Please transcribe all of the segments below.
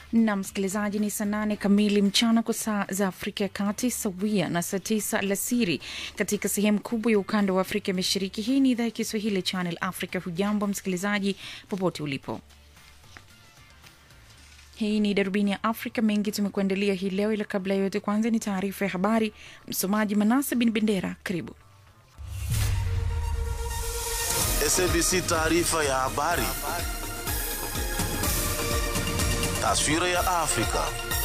na msikilizaji, ni saa nane kamili mchana kwa saa za Afrika ya Kati, sawia na saa tisa alasiri katika sehemu kubwa ya ukanda wa Afrika Mashariki. Hii ni idhaa ya Kiswahili ya Channel Africa. Hujambo msikilizaji, popote ulipo. Hii ni darubini ya Afrika. Mengi tumekuandalia hii leo, ila kabla ya yote, kwanza ni taarifa ya habari. Msomaji Manasa Bin Bendera, karibu. SABC taarifa ya habari. Taswira ya Afrika.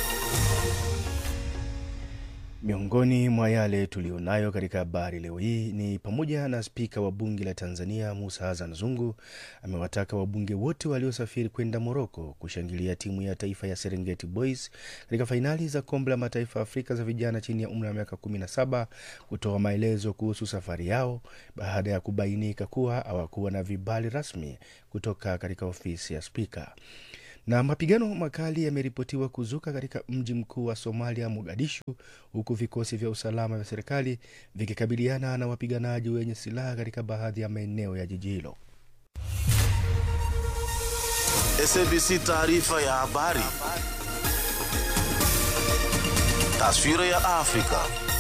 Miongoni mwa yale tuliyonayo katika habari leo hii ni pamoja na spika wa bunge la Tanzania Musa Hassan Zungu amewataka wabunge wote waliosafiri kwenda Moroko kushangilia timu ya taifa ya Serengeti Boys katika fainali za kombe la mataifa Afrika za vijana chini ya umri wa miaka 17 kutoa maelezo kuhusu safari yao baada ya kubainika kuwa hawakuwa na vibali rasmi kutoka katika ofisi ya spika na mapigano makali yameripotiwa kuzuka katika mji mkuu wa Somalia, Mogadishu, huku vikosi vya usalama vya serikali vikikabiliana na wapiganaji wenye silaha katika baadhi ya maeneo ya jiji hilo. SABC taarifa ya habari. Taswira ya Afrika.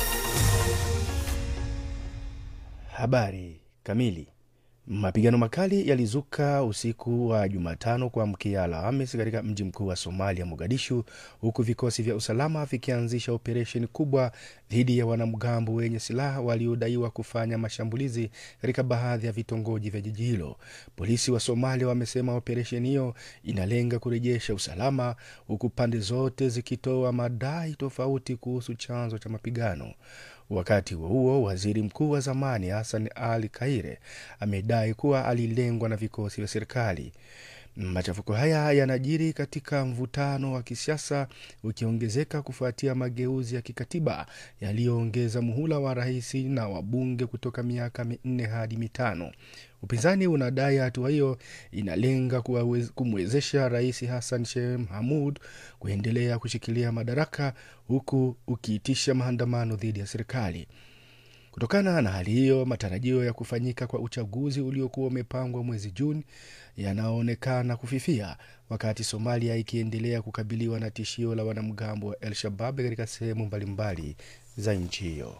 Habari kamili. Mapigano makali yalizuka usiku wa Jumatano kuamkia Alhamis katika mji mkuu wa Somalia, Mogadishu, huku vikosi vya usalama vikianzisha operesheni kubwa dhidi ya wanamgambo wenye silaha waliodaiwa kufanya mashambulizi katika baadhi ya vitongoji vya jiji hilo. Polisi wa Somalia wamesema operesheni hiyo inalenga kurejesha usalama, huku pande zote zikitoa madai tofauti kuhusu chanzo cha mapigano. Wakati huo huo, waziri mkuu wa zamani Hassan Ali Kaire amedai kuwa alilengwa na vikosi vya serikali. Machafuko haya yanajiri katika mvutano wa kisiasa ukiongezeka kufuatia mageuzi ya kikatiba yaliyoongeza muhula wa rais na wabunge kutoka miaka minne hadi mitano. Upinzani unadai hatua hiyo inalenga kumwezesha rais Hassan Sheikh Mohamud kuendelea kushikilia madaraka huku ukiitisha maandamano dhidi ya serikali. Kutokana na hali hiyo, matarajio ya kufanyika kwa uchaguzi uliokuwa umepangwa mwezi Juni yanaonekana kufifia, wakati Somalia ikiendelea kukabiliwa na tishio la wanamgambo wa El Shabab katika sehemu mbalimbali za nchi hiyo.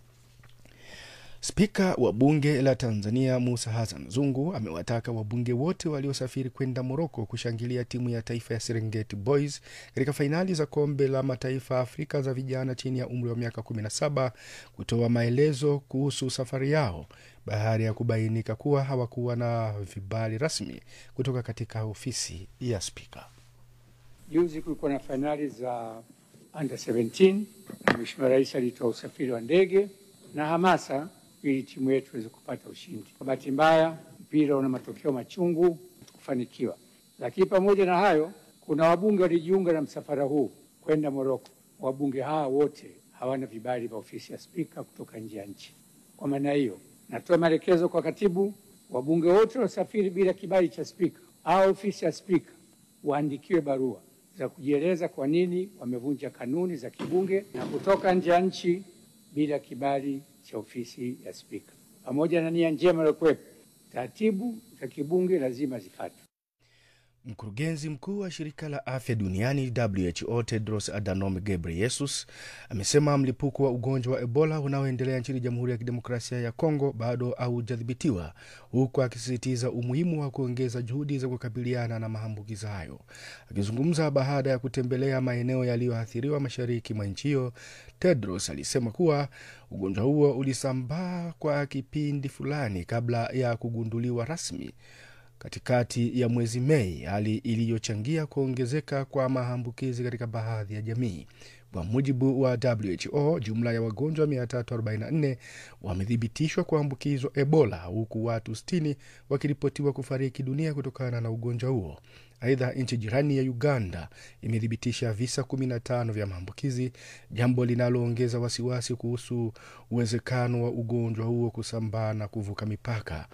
Spika wa bunge la Tanzania Musa Hassan Zungu amewataka wabunge wote waliosafiri kwenda Moroko kushangilia timu ya taifa ya Serengeti Boys katika fainali za kombe la mataifa Afrika za vijana chini ya umri wa miaka 17 kutoa maelezo kuhusu safari yao baada ya kubainika kuwa hawakuwa na vibali rasmi kutoka katika ofisi ya spika. Juzi kulikuwa na fainali za under 17 na Mheshimiwa Rais alitoa usafiri wa ndege na hamasa ili timu yetu iweze kupata ushindi. Kwa bahati mbaya, mpira una matokeo machungu, kufanikiwa. Lakini pamoja na hayo, kuna wabunge walijiunga na msafara huu kwenda Moroko. Wabunge hawa wote hawana vibali vya ofisi ya spika kutoka nje ya nchi. Kwa maana hiyo, natoa maelekezo kwa katibu, wabunge wote waliosafiri bila kibali cha spika au ofisi ya spika waandikiwe barua za kujieleza kwa nini wamevunja kanuni za kibunge na kutoka nje ya nchi bila kibali cha ofisi ya spika. Pamoja na nia njema iliyokuwepo, taratibu za kibunge lazima zifuatwe. Mkurugenzi mkuu wa shirika la afya duniani WHO Tedros Adhanom Ghebreyesus amesema mlipuko wa ugonjwa wa Ebola unaoendelea nchini Jamhuri ya Kidemokrasia ya Kongo bado haujadhibitiwa, huku akisisitiza umuhimu wa kuongeza juhudi za kukabiliana na maambukizi hayo. Akizungumza baada ya kutembelea maeneo yaliyoathiriwa mashariki mwa nchi hiyo, Tedros alisema kuwa ugonjwa huo ulisambaa kwa kipindi fulani kabla ya kugunduliwa rasmi katikati ya mwezi Mei, hali iliyochangia kuongezeka kwa maambukizi katika baadhi ya jamii. Kwa mujibu wa WHO, jumla ya wagonjwa 344 wamethibitishwa kuambukizwa Ebola, huku watu 60 wakiripotiwa kufariki dunia kutokana na ugonjwa huo. Aidha, nchi jirani ya Uganda imethibitisha visa 15 vya maambukizi, jambo linaloongeza wasiwasi kuhusu uwezekano wa ugonjwa huo kusambaa na kuvuka mipaka.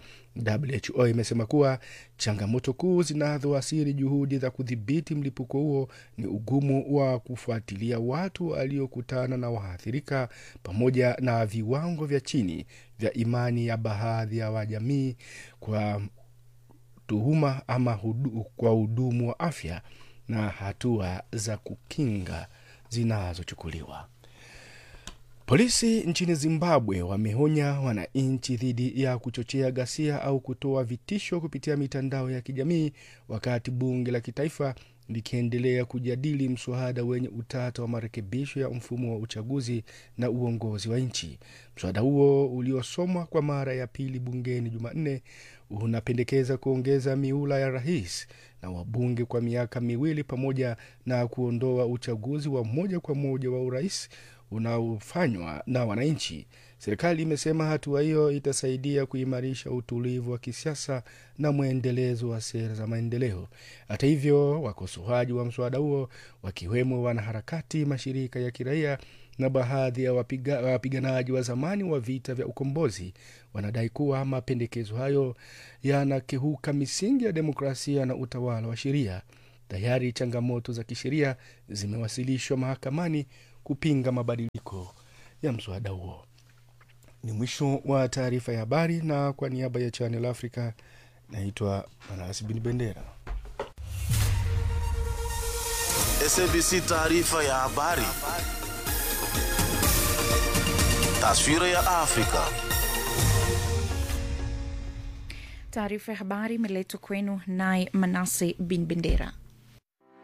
WHO imesema kuwa changamoto kuu zinazoathiri juhudi za kudhibiti mlipuko huo ni ugumu wa kufuatilia watu waliokutana na waathirika pamoja na viwango vya chini vya imani ya baadhi ya wajamii kwa tuhuma ama hudu, kwa hudumu wa afya na hatua za kukinga zinazochukuliwa. Polisi nchini Zimbabwe wameonya wananchi dhidi ya kuchochea ghasia au kutoa vitisho kupitia mitandao ya kijamii wakati bunge la kitaifa likiendelea kujadili mswada wenye utata wa marekebisho ya mfumo wa uchaguzi na uongozi wa nchi. Mswada huo uliosomwa kwa mara ya pili bungeni Jumanne unapendekeza kuongeza miula ya rais na wabunge kwa miaka miwili pamoja na kuondoa uchaguzi wa moja kwa moja wa urais unaofanywa na wananchi. Serikali imesema hatua hiyo itasaidia kuimarisha utulivu wa kisiasa na mwendelezo wa sera za maendeleo. Hata hivyo, wakosoaji wa mswada huo wakiwemo wanaharakati, mashirika ya kiraia na baadhi ya wapiga, wapiganaji wa zamani wa vita vya ukombozi wanadai kuwa mapendekezo hayo yanakiuka misingi ya demokrasia na utawala wa sheria. Tayari changamoto za kisheria zimewasilishwa mahakamani kupinga mabadiliko ya mswada huo. Ni mwisho wa taarifa ya habari, na kwa niaba ya Channel Africa naitwa Manasi Bin Bendera. SABC taarifa ya habari. Taswira ya Afrika. Taarifa ya habari imeletwa kwenu naye Manase Bin Bendera.